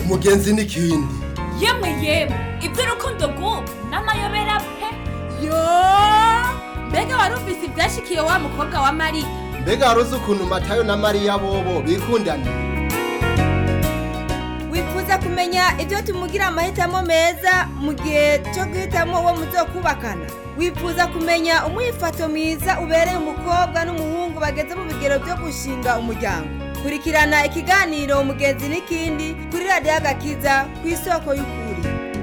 umugenzi n'ikindi yemwe yemwe iby'urukundo rw'ubu n'amayobera pe yo mbega warumvise ibyashikiye wa mukobwa wa mariya mbega wari uzi ukuntu matayo na mariya bobo bikundana wifuza kumenya ibyo tumugira amahitamo meza mu gihe cyo guhitamo uwo muzokubakana wifuza kumenya umwifato mwiza ubereye umukobwa n'umuhungu bageze mu bigero byo gushinga umuryango kurikirana ikiganiro umugenzi n'ikindi kuri radiyo agakiza ku isoko y'ukuri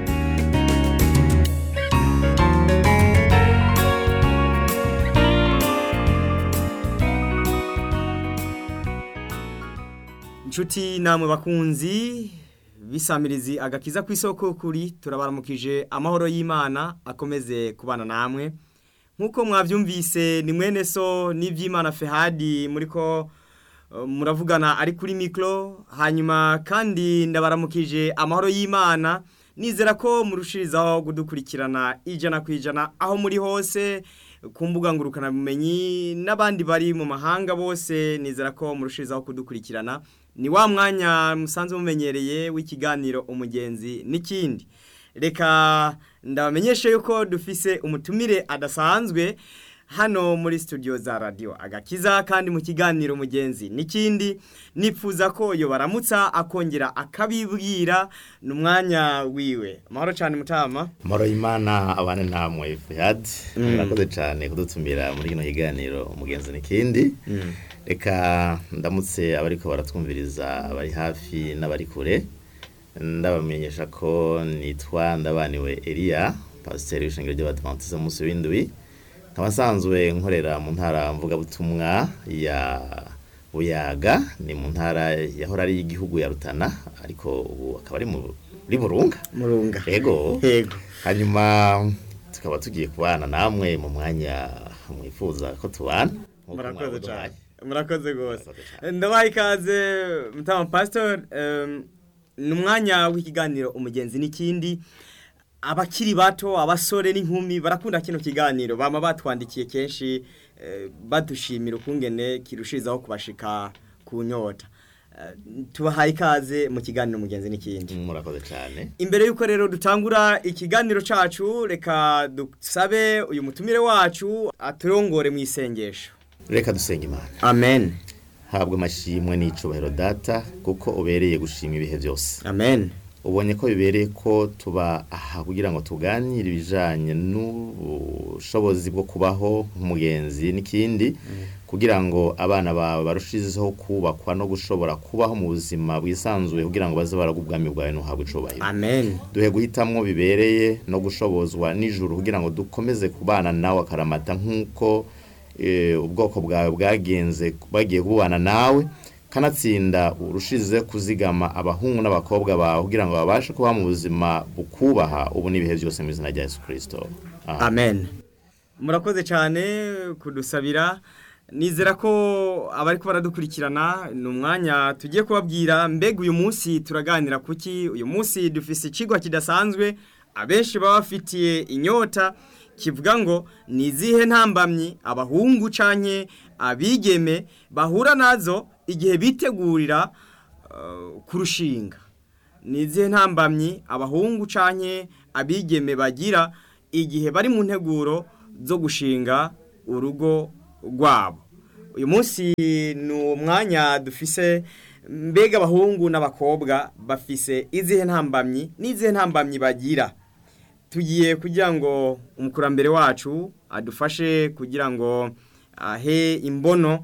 inshuti namwe bakunzi bisamirizi agakiza ku isoko kuri turabaramukije amahoro y'imana akomeze kubana namwe nk'uko mwabyumvise ni mwene so n'iby'imana fehadi muri ko uh, muravugana ari kuri mikoro hanyuma kandi ndabaramukije amahoro y'imana nizera ko murushirizaho kudukurikirana ijana ku ijana aho muri hose ku mbuga ngurukanabumenyi n'abandi bari mu mahanga bose nizera ko murushirizaho kudukurikirana ni wa mwanya musanzwe mumenyereye w'ikiganiro umugenzi n'ikindi reka ndabamenyeshe yuko dufise umutumire adasanzwe hano muri studio za radio agakiza kandi mu kiganiro umugenzi n'ikindi nipfuza ko yo baramutsa akongera akabibwira n'umwanya wiwe amahoro cyane mutama Moro imana abane namwe Fihad murakoze cyane kudutumira muri kino kiganiro umugenzi n'ikindi reka ndamutse abariko baratwumviriza abari hafi n'abari kure ndabamenyesha ko nitwa ndabaniwe Elia pasiteri w'ishengero ry'abadivantiste munsi w'indwi nkaba nsanzwe nkorera mu ntara mvugabutumwa ya buyaga ni mu ntara yahora ari y'igihugu ya rutana ariko ubu akaba ari muri burunga murunga yego yego hanyuma tukaba tugiye kubana namwe mu mwanya mwifuza ko tubana nk'uko murakoze mwabuduhaye. cyane murakoze rwose Murakoze cyane. ndabaha ikaze mutama pasitori ni umwanya w'ikiganiro umugenzi n'ikindi abakiri bato abasore n'inkumi barakunda kino kiganiro bama batwandikiye kenshi eh, badushimira ukungene kirushirizaho kubashika ku nyota Eh, tubahaye ikaze mu kiganiro umugenzi n'ikindi murakoze cyane imbere y'uko rero dutangura ikiganiro cacu reka dusabe uyu mutumire wacu aturongore mu isengesho reka dusenga imana amen habwa amashimwe n'icubahiro data kuko ubereye gushima ibihe byose amen ubonye ko bibereye ko tuba aha kugira ngo tuganire ibijanye n'ubushobozi bwo kubaho nk'umugenzi n'ikindi kugira ngo abana bawe barushizeho kubakwa no gushobora kubaho mu buzima bwisanzuye kugira ngo baze baraga ubwami bwawe ntuhabwe icubahiro amen duhe guhitamwo bibereye no gushobozwa nijoro kugira ngo dukomeze kubana nawe akaramata nk'uko eh, ubwoko bwawe bwagenze bagiye kubana nawe kanatsinda urushize kuzigama abahungu n'abakobwa bawe kugira ngo babashe kuba mu buzima bukubaha ubu n'ibihe byose mu izina rya Yesu Kristo Amen. amen murakoze cyane kudusabira nizera ko abari ko baradukurikirana ni umwanya tugiye kubabwira mbega uyu munsi turaganira kuki uyu munsi dufise ikigwa kidasanzwe abenshi baba bafitiye inyota kivuga ngo ni izihe ntambamyi abahungu canke abigeme bahura nazo igihe bitegurira uh, kurushinga ni izihe ntambamyi abahungu canke abigeme bagira igihe bari mu nteguro zo gushinga urugo rwabo uyu munsi ni umwanya dufise mbega abahungu n'abakobwa bafise izihe ntambamyi n'izihe ntambamyi bagira tugiye kugira ngo umukurambere wacu adufashe kugira ngo ahe imbono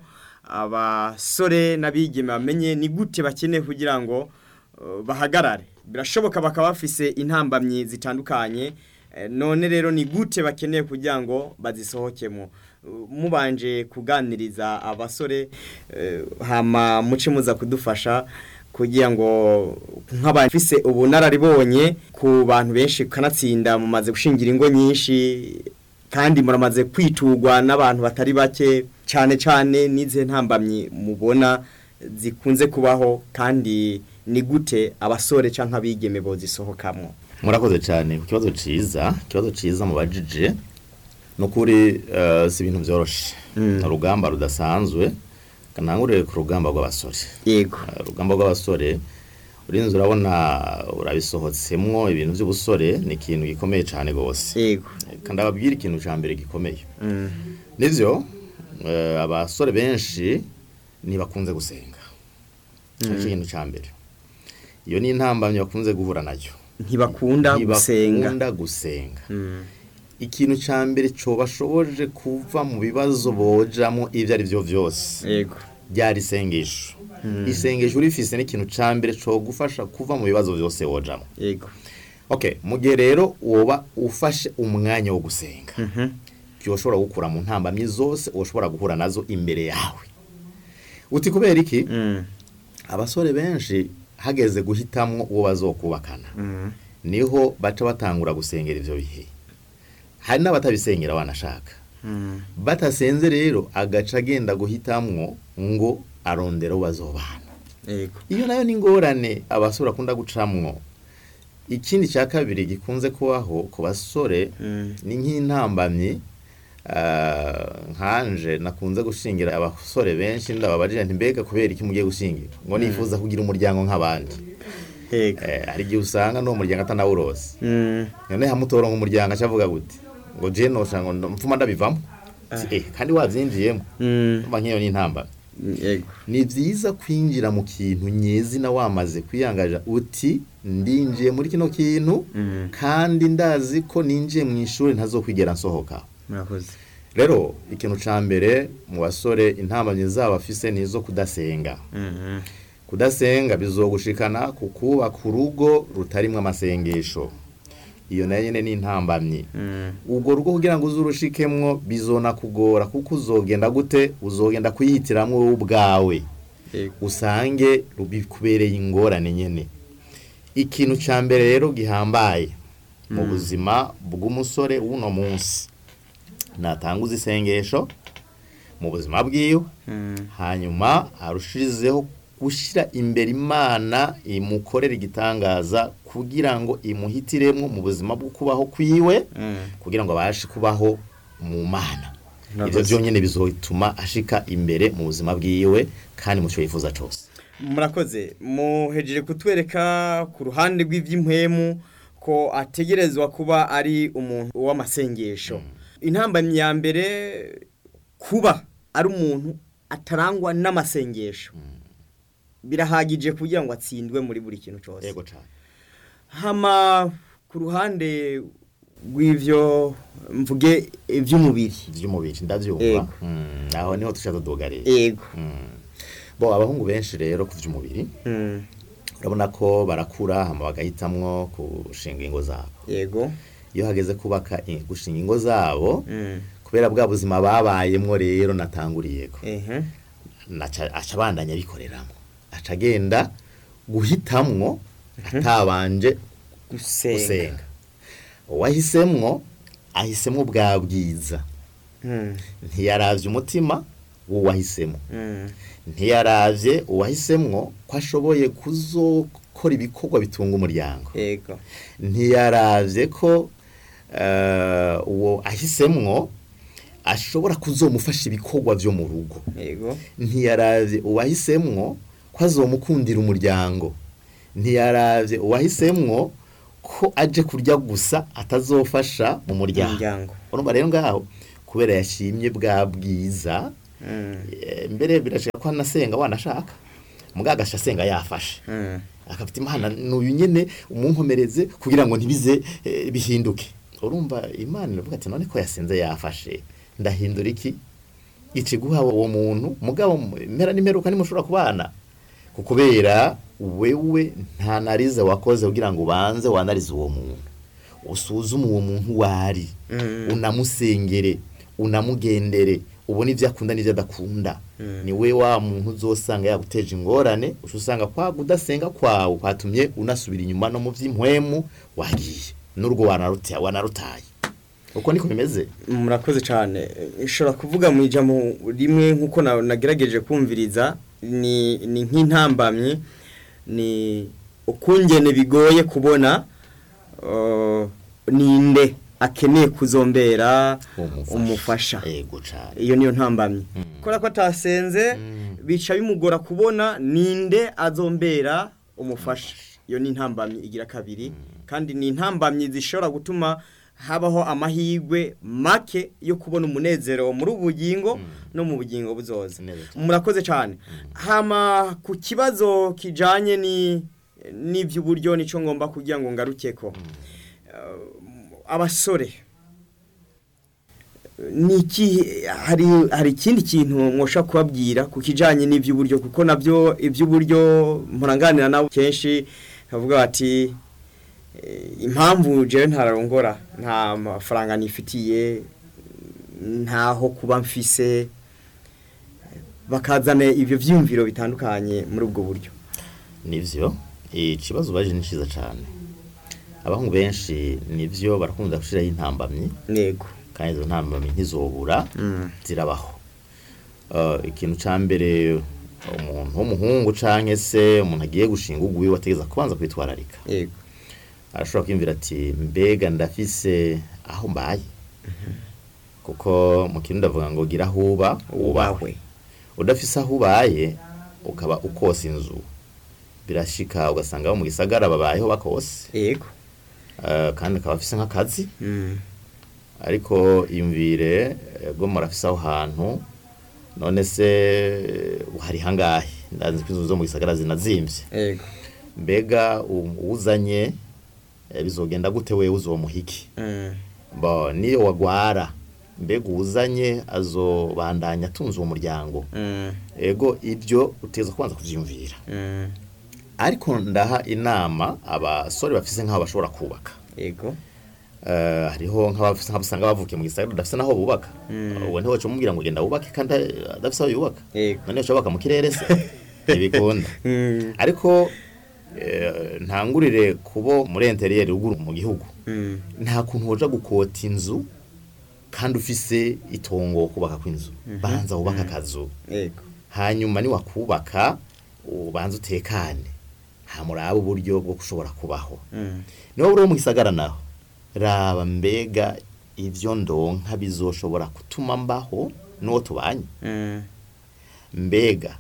abasore n'abigeme bamenye ni gute bakeneye kugira ngo uh, bahagarare birashoboka bakaba bafise intambamyi zitandukanye eh, none rero ni gute bakeneye kugira ngo bazisohokemo Uh, mubanje kuganiriza abasore eh, hama muce muza kudufasha kugira ngo nk'abafise ubunararibonye ku bantu benshi kanatsinda mumaze gushingira ingo nyinshi kandi muramaze kwitugwa n'abantu batari bake cyane cyane n'izihe ntambamyi mubona zikunze kubaho kandi ni gute abasore cyangwa abigeme bozisohokamo murakoze cyane ku kibazo ciza ikibazo ciza mu bajije ni ukuri eh, si ibintu byoroshe ni urugamba rudasanzwe kanangurire ku rugamba rw'abasore yego Eh, urugamba rw'abasore urinze urabona urabisohotsemwo ibintu by'ubusore ni ikintu gikomeye cyane rwose yego kandi ababwira ikintu cya mbere gikomeye Mm. nibyo eh, abasore benshi ntibakunze gusenga nicyo kintu cya mbere iyo ni intambamyi bakunze guhura nayo ntibakunda gusenga ntibakunda gusenga Mm. ikintu cya mbere cobashoboje kuva mu bibazo bojamo ibyo ari byo byose yego ryari isengesho isengesho urifise n'ikintu cya mbere cogufasha kuva mu bibazo byose wojamo yego okay mu gihe rero woba ufashe umwanya wo gusenga Mhm. byoshobora gukura mu ntambamyi zose ushobora guhura nazo imbere yawe uti kubera iki Mm. abasore benshi hageze guhitamwo uwo bazokubakana Mm. niho baca batangura gusengera ivyo bihe hari n'abatabisengera banashaka Mm. batasenze rero agaca agenda guhitamwo ngo arondera uwo bazobana yego iyo nayo ni ingorane abasore bakunda gucamwo ikindi cya kabiri gikunze kubaho ku basore Mm. ni nk'intambamyi ah, nkanje nakunze gushingira abasore benshi ndababajije nti mbega kubera iki mugiye gushingira ngo nifuza kugira umuryango nk'abandi yego Eh, hari igihe usanga n'uwo muryango atanawurose Mm. none hamutoronka umuryango acavuga gute ngo je nosha ngo ndo- mfuma ndabivamo Si, eh, kandi wavyinjiyemo Mm. umva nk'iyo ni intambamyi yego ni byiza kwinjira mu kintu nyezina wamaze kwiyangaja uti ndinjiye muri kino kintu Mm. kandi ndazi ko ninjiye mu ishuri ntazokwigera nsohoka murakoze rero ikintu ca mbere mu basore intambamyi zabo afise ni izo kudasenga Mhm. kudasenga bizogushikana ku kubaka urugo rutarimwo amasengesho iyo nayo nyene ni intambamyi Mm. ubwo rugo kugira ngo uzurushikemwo bizona kugora kuko uzogenda gute uzogenda kuyihitiramwo wowe ubwawe yego usange bikubereye ingorane nyene ikintu ca mbere rero gihambaye mu buzima bw'umusore w'uno munsi natanguza isengesho mu buzima bwiwe Mm. hanyuma arushirizeho gushyira imbere imana imukorera igitangaza kugira ngo imuhitiremo mu buzima bwo kubaho kwiwe Mm. kugira ngo abashe kubaho mu mana Murakoze. ibyo byonyine bizotuma ashika imbere mu buzima bwiwe kandi mu cyo yifuza cyose murakoze muhejeje kutwereka ku ruhande rw'iby'impwemu ko ategerezwa kuba ari umuntu w'amasengesho intambamyi ya mbere kuba ari umuntu atarangwa n'amasengesho birahagije kugira ngo atsindwe muri buri kintu cyose yego cyane hama ku ruhande rw'ivyo mvuge iby'umubiri by'umubiri ndabyumva Yego. Mm, aho niho tushaka tudugarira yego bo abahungu benshi rero ku by'umubiri Mm, urabona ko barakura hama bagahitamwo gushinga ingo zabo yego iyo hageze kubaka i- gushinga ingo zabo Mm, kubera bwa buzima babayemwo rero natanguriyeko ehe naca aca abandanya abikoreramo aca agenda guhitamwo atabanje gusenga gusenga uwahisemwo ahisemwo bwa bwiza Mm, ntiyaravye umutima w'uwahisemo mm, ntiyaravye uwahisemwo ko ashoboye kuzokora ibikorwa bitunga umuryango yego ntiyaravye ko eh, uwo ahisemwo ashobora kuzomufasha ibikorwa vyo mu rugo yego ntiyaravye uwahisemwo ko azomukundira umuryango ntiyaravye uwahisemwo ko aje kurya gusa atazofasha mu muryango umuryango urumva rero ngaho kubera yashimye bwa bwiza Mm, eh, mbere birashika ko anasenga wanashaka mugaga agasha asenga yafashe mm, akafite imana n'uyu nyene umunkomereze kugira ngo ntibize eh, bihinduke urumva imana iravuga ati none ko yasenze yafashe ndahindura iki ikiguha uwo muntu mugabo impera n'imperuka nimushobora kubana kukubera wewe nta narize wakoze kugira ngo ubanze wanarize uwo muntu usuzume uwo muntu wari Mm. unamusengere unamugendere ubone ibyo akunda n'ibyo adakunda Mm. ni we wa muntu uzosanga yaguteje ingorane uca usanga kwa kudasenga kwawe kwatumye unasubira inyuma no mu by'impwemu wagiye n'urwo wanaruta- wanarutaye uko niko bimeze murakoze cyane ishobora kuvuga mu ijambo rimwe nk'uko na- nagerageje kumviriza ni ni nk'intambamyi ni ukungene bigoye kubona uh, ninde akeneye kuzombera umufasha yego cyane iyo niyo ntambamyi Mm. kubera ko atasenze Mm. bica bimugora kubona ninde azombera umufasha iyo ni intambamyi igira kabiri kandi ni intambamyi zishobora gutuma habaho amahirwe make yo kubona umunezero muri ubu bugingo no mu bugingo buzoza Neza cyane. murakoze cyane hama ku kibazo kijanye ni n'iby'uburyo nicyo ngomba kugira ngo ngarukeko Eh, abasore ni iki hari hari ikindi kintu mwosha kubabwira ku kijanye n'iby'uburyo kuko nabyo iby'uburyo muranganira nabo kenshi bavuga bati eh, impamvu jewe ntararongora nta mafaranga nifitiye ntaho kuba mfise bakazana ibyo byiyumviro bitandukanye muri ubwo buryo nivyo ikibazo baje ni cyiza cyane abahungu benshi nivyo barakunda gushiraho intambamyi nego kandi izo ntambamyi ntizobura zirabaho Eh, ikintu ca mbere umuntu w'umuhungu canke se umuntu agiye gushinga ugwi wategeza kubanza kwitwararika yego arashobora kwiyumvira ati mbega ndafise aho mbaye kuko mu kintu ndavuga ngo gira aho uba ubahwe udafise aho ubaye ukaba ukosa inzu birashika ugasanga abo mu gisagara babayeho bakose yego eh, kandi akaba afise nk'akazi Mm. ariko iyumvire eh, bwo murafise aho hantu none se eh, hari hangahe ndazi ko inzu zo mu gisagara zinazimvye yego mbega u- uwuzanye eh, bizogenda gute wewe uzomuhiki Mm. bo niyo wagwara mbega uwuzanye azobandanya atunze uwo muryango Mm. ego ibyo uteza kubanza kuvyiyumvira Mm. ariko ndaha inama abasore bafise nk'aho bashobora kubaka yego Eh, hariho nk'abafise nk'abo usanga bavukiye mu gisagara udafise n'aho bubaka uwo ntiwe waca umubwira ngo genda wubake kandi adafise aho yubaka yego none ushobaka mu kirere se ntibikunda Mm. ariko eh, ntangurire kubo muri interiyeri ruguru mu gihugu Mm. nta kuntu woja gukota inzu kandi ufise itongo wo kubaka kw'inzu banza wubaka akazu yego hanyuma niwakubaka ubanza utekane hamuraba uburyo bwo gushobora kubaho Mm. niba uri mu gisagara naho raba mbega ivyo ndonka bizoshobora gutuma mbaho n'uwo tubanye Mm. mbega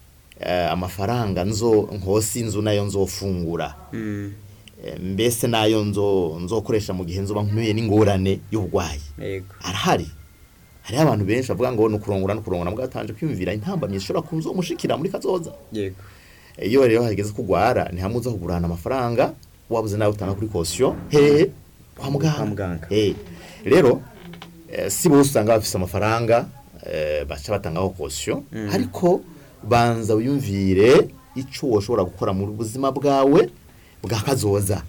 eh, amafaranga nzo nkosi inzu nayo nzofungura Mm. Eh, mbese nayo nzo nzokoresha mu gihe nzoba nkuye n'ingorane y'uburwayi yego arahari hariho abantu benshi bavuga ngo nukurongora nukurongora mbwa batanje kwiyumvira intambamyi zishobora kuzomushikira muri kazoza yego iyo rero hageze kugwara ni hamwe uza kugurana amafaranga wabuze nawe utanga kuri kosiyo hehe kwa muganga Kwa muganga. Eh, rero eh, si bose usanga bafise amafaranga eh, baca batangaho kosiyo ariko banza wiyumvire ico woshobora gukora mu buzima bwawe bwa kazoza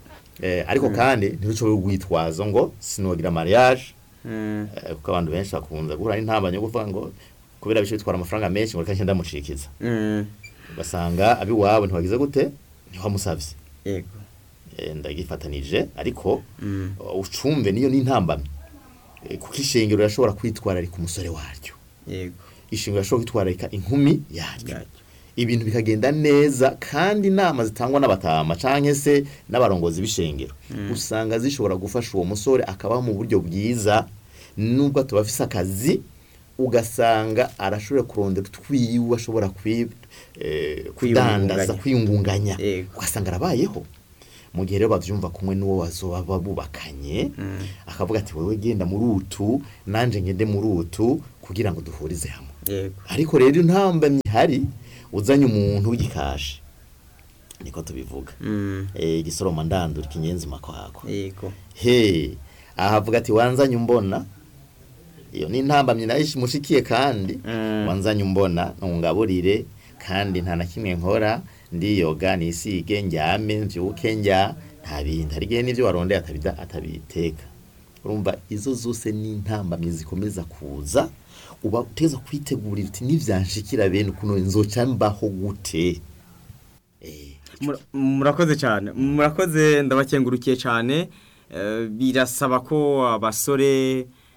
eh, ariko kandi ntibicobe urwitwazo ngo sinogira mariage Mm. eh, kuko abantu benshi bakunze guhura n'intambamyi yo kuvuga ngo kubera bice bitwara amafaranga menshi ngo reka ngenda mucikiza Mm. ugasanga abiwabo ntiwagize gute ntiwamusavye yego Eh, ndagifatanije ariko Mm. uh, ucumve niyo n'intambamyi Eh, kuko ishengero rirashobora kwitwararika umusore waryo yego ishengero rirashobora kwitwararika inkumi yaryo Yaryo. ibintu bikagenda neza kandi inama zitangwa n'abatama canke se n'abarongozi b'ishengero usanga zishobora gufasha uwo musore akabaho mu buryo bwiza nubwo atuba afise akazi ugasanga arashobora kurondera utwiwe ashobora kwi, eh, kudandaza kwiyungunganya Yego. ugasanga arabayeho mu gihe rero bavyumva kumwe n'uwo bazoba bubakanye akavuga ati wewe genda muri utu nanje ngende muri utu kugira ngo duhurize hamwe yego ariko rero intambamyi ihari uzanye umuntu w'igikashi niko tubivuga Mm. eh igisoroma ndandura ikinyenzi makwako yego he ahavuga ati wanzanye umbona iyo ni intambamyi nayo mushikiye kandi Mm. wanzanye umbona ntungaburire kandi nta na kimwe nkora ndiyoga nisige njyame mvyuke njya nta bindi hari igihe n'ivyo warondeye atabida atabiteka urumva izo zose ni intambamyi zikomeza kuza uba uteza kwitegurira uti nivyanshikira bene ukuntu nzoca mbaho gute eh Mura- murakoze cyane murakoze ndabakengurukiye cyane Eh, birasaba ko abasore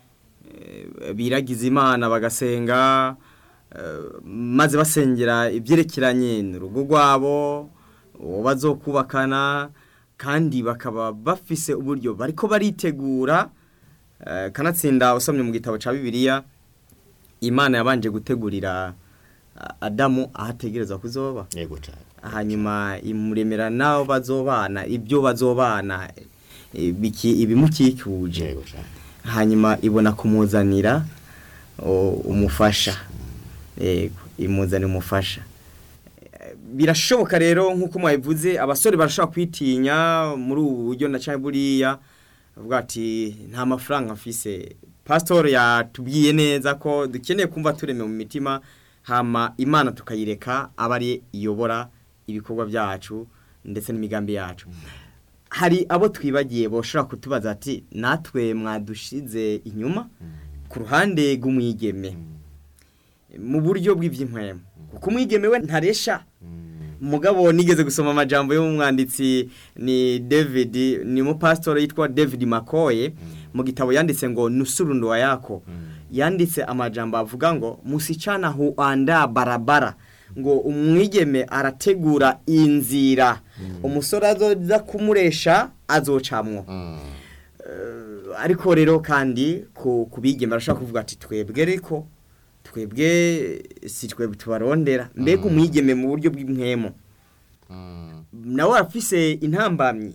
eh, biragiza imana bagasenga eh, maze basengera ibyerekeranye n'urugo rwabo uwo bazokubakana kandi bakaba bafise uburyo bariko baritegura eh, kanatsinda usomye mu gitabo cya bibiliya imana yabanje gutegurira ah, adamu aho ategereza kuzoba yego cyane hanyuma imuremera n'abo bazobana ibyo bazobana eh, biki- ibimukikuje yego cyane hanyuma ibona kumuzanira o, umufasha yego imuzanira umufasha Eh, birashoboka rero nk'uko mwabivuze abasore barashobora kwitinya muri ubu buryo na cyangwa buriya avuga ati nta mafaranga mfise pasitori yatubwiye neza ko dukeneye kumva tureme mu mitima hama imana tukayireka aba ari iyobora ibikorwa byacu ndetse n'imigambi yacu hari abo twibagiye boshobora kutubaza ati natwe mwadushize inyuma ku ruhande rw'umwigeme mu buryo bw'iby'inkwemo kuko umwigeme we ntaresha mugabo nigeze gusoma amajambo y'umwanditsi ni David ni umupasitori yitwa David Makoye mu gitabo yanditse ngo nusurundo wa yako yanditse amajambo avuga ngo musichana huanda barabara ngo umwigeme arategura inzira umusore azoza kumuresha azocamwo Eh, ariko rero kandi ku kubigeme barashaka kuvuga ati twebwe ariko twebwe si twebwe tubarondera mbega umwigeme mu buryo bw'impwemo nawe arafise intambamyi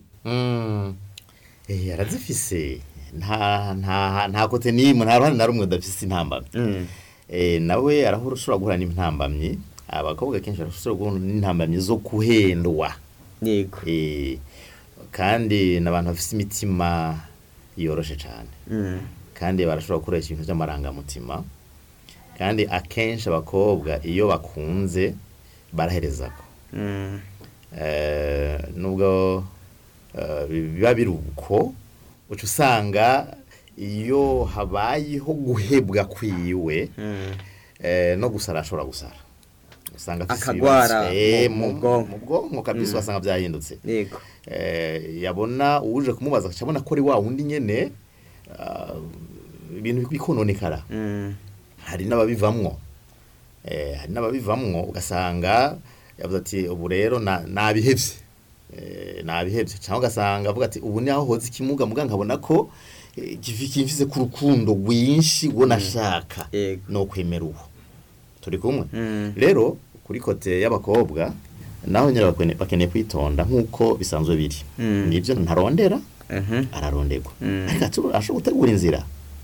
eh arazifise nta nta nta kote nimwe nta ruhande na rumwe udafise intambamyi eh nawe arahura ushobora guhura n'intambamyi abakobwa kenshi barashobora guhura n'intambamyi zo kuhendwa yego eh kandi n'abantu bafise imitima yoroshe cyane Mm. kandi barashobora gukoresha ibintu by'amarangamutima kandi akenshi abakobwa iyo bakunze baraherezako Mm. Eh, nubwo eh, biba biri uko uca usanga iyo habayeho guhebwa kwiwe Mm. eh, no gusara ashobora gusara usanga afise Akagwara ibibazo. Eh, mu- mu mu bwonko. mu bwonko kabisa ugasanga byahindutse yego eh, yabona uje kumubaza agaca abona ko ari wa wundi nyene ah, ibintu bikononekara Mm. hari n'ababivamwo eh, hari n'ababivamwo ugasanga yavuze ati ubu rero na- nabihevye eh, nabihevye cyangwa ugasanga avuga ati ubu ni aho hoze ikimuga muga nkabona ko eh, kifi- kimfise ku rukundo rwinshi uwo nashaka Yego. no kwemera uwo turi kumwe Mm. rero kuri kote y'abakobwa naho nyine bakwene- bakeneye kwitonda nk'uko bisanzwe biri Mm. nibyo ntarondera Mhm. araronderwa Mm. ariko atu- ashobora gutegura inzira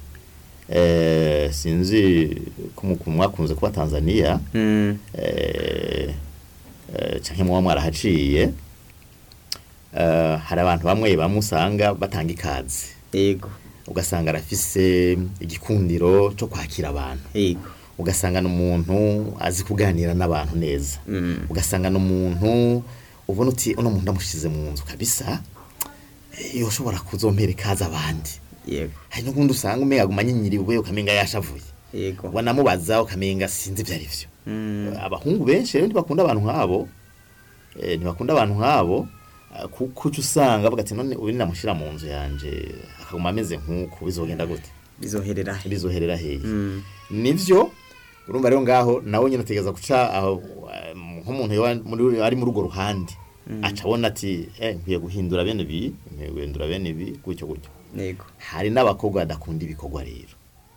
eh, sinzi ko mu- mwakunze kuba tanzania Mm. eh, eh, canke muba mwarahaciye eh, hari abantu bamwe bamwe usanga batanga ikaze yego ugasanga arafise igikundiro cyo kwakira abantu yego ugasanga ni umuntu azi kuganira n'abantu neza Mm. ugasanga ni umuntu ubona uti uno muntu ndamushyize mu nzu kabisa eh, yoshobora kuzompera ikaze abandi yego hari n'ubundi usanga umenga aguma anyinyiriwe ukamenga yashavuye yego wanamubaza ukamenga sinzi ibyo ari byo Mm. abahungu benshi rero ntibakunda abantu nk'abo eh, ntibakunda abantu nk'abo ah, kuko uca usanga bavuga ati none ubu namushyira mu nzu yanje akaguma ameze nk'uku bizogenda gute bizoherera he bizoherera hehe Mm. nivyo urumva rero ngaho nawe nyine utegereza guca aho eh, nk'umuntu yoba muri- ari muri urwo ruhande aca abona ati eh nkwiye guhindura bene ibi nkwiye guhindura bene ibi gutyo gutyo yego hari n'abakobwa badakunda ibikorwa rero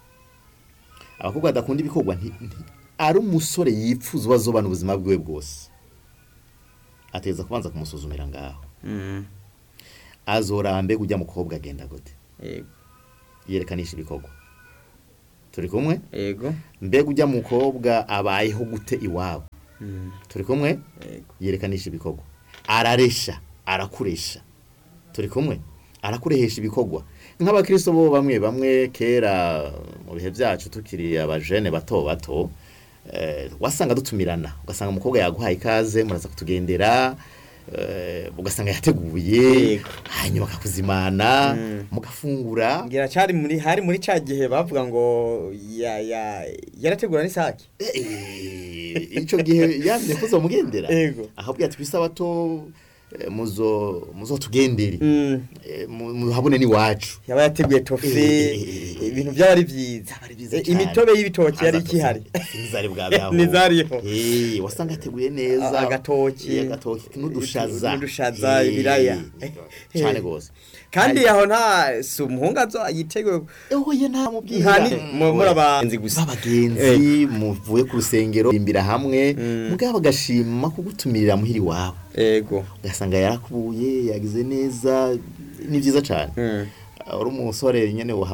abakobwa badakunda ibikorwa nti- nti- ari umusore yifuza ubazobana ubuzima bwiwe bwose ategereza kubanza kumusuzumira ngaho Mm. azoraba mbega ujya mukobwa agenda gute yego yerekanisha ibikorwa turi kumwe yego mbega ujya mukobwa abayeho gute iwabo Mm. turi kumwe yego yerekananisha ibikorwa araresha arakuresha turi kumwe arakurehesha ibikorwa nk'abakristo bo bamwe bamwe kera mu bihe byacu tukiri abajene bato bato eh, wasanga dutumirana ugasanga umukobwa yaguhaye ikaze muraza kutugendera eh, ugasanga yateguye Yego. hanyuma akakuzimana Mm. mugafungura ngira cyari muri hari muri ca gihe bavuga ngo ya ya yarategura n'isake Eh, ico gihe yamye kuzomugendera Yego. ahabwiye ati kwisabato eh, muzo muzotugendere Mm. Eh, mu- muhabone n'iwacu yaba yateguye tofe Eh. ibintu byaba ari byiza Byaba ari byiza Eh, cyane. imitobe y'ibitoki yari Aza ikihari gusa- ntizari bwabeho Ntizariho. Eh, wasanga ateguye neza A- agatoki. Eh, agatoki n'udushaza N'udushaza, Eh, ibiraya. cyane gose kandi aho nta si umuhungu azo yiteguye oye nta mubwira nkani mu- muri abagenzi gusa b'abagenzi muvuye ku rusengero imbira hamwe Mm. mugabo bagashima kugutumirira muhiri wabo ego ugasanga yarakubuye yagize neza ni byiza cyane Mm. uri umusore nyine